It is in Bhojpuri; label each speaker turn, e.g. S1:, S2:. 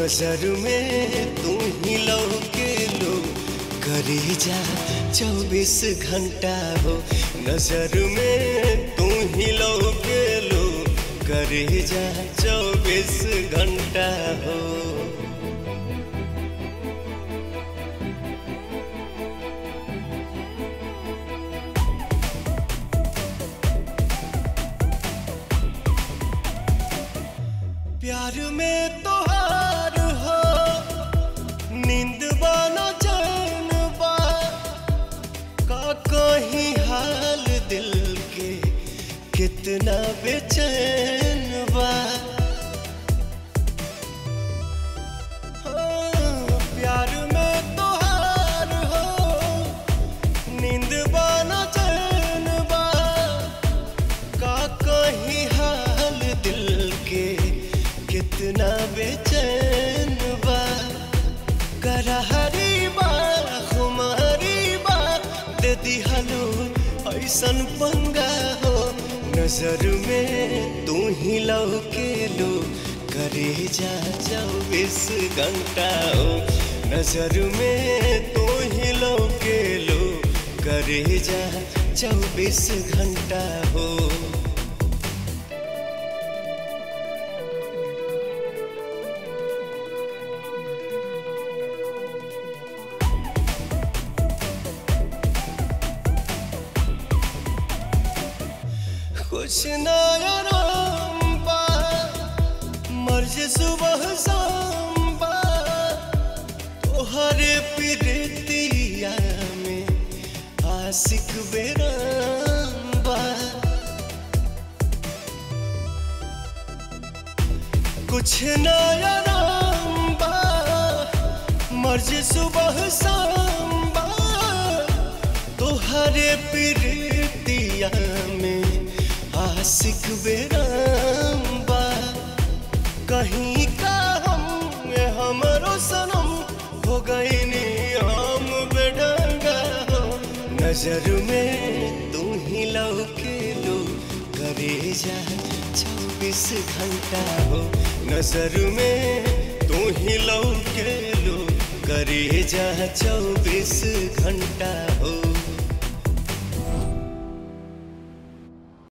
S1: नजर में तू ही लौके लो करी जा चौबीस घंटा हो नजर में तू ही लौके लो करी जा चौबीस घंटा हो प्यार में तो हार हो नींद बानो चैन बा का कहीं हाल दिल के कितना बेचैन बा हाँ, प्यार में तो हार हो नींद बानो चैन बा का कहीं हाल दिल के कितना बेचैन बा करहरी बा खुमारी बा दे दिहलो ऐसन पंगा हो नजर में तू ही लौके लो करे जा चौबीस घंटा हो नजर में तू ही लौके लो करे जा चौबीस घंटा हो कुछ नया राम बा मर्ज सुबह शाम बा तोहरे प्रीतिया में आशिक बेराम बा कुछ नया राम बा मर्ज सुबह शाम बा तोहरे प्रीतिया में आशिक बेराम बा कहीं का हम हमरो सनम हो गई नी हम बेढंगा हो नजर में तू ही लौके लो करे जा चौबीस घंटा हो नजर में तू ही लौके लो करे जा चौबीस घंटा हो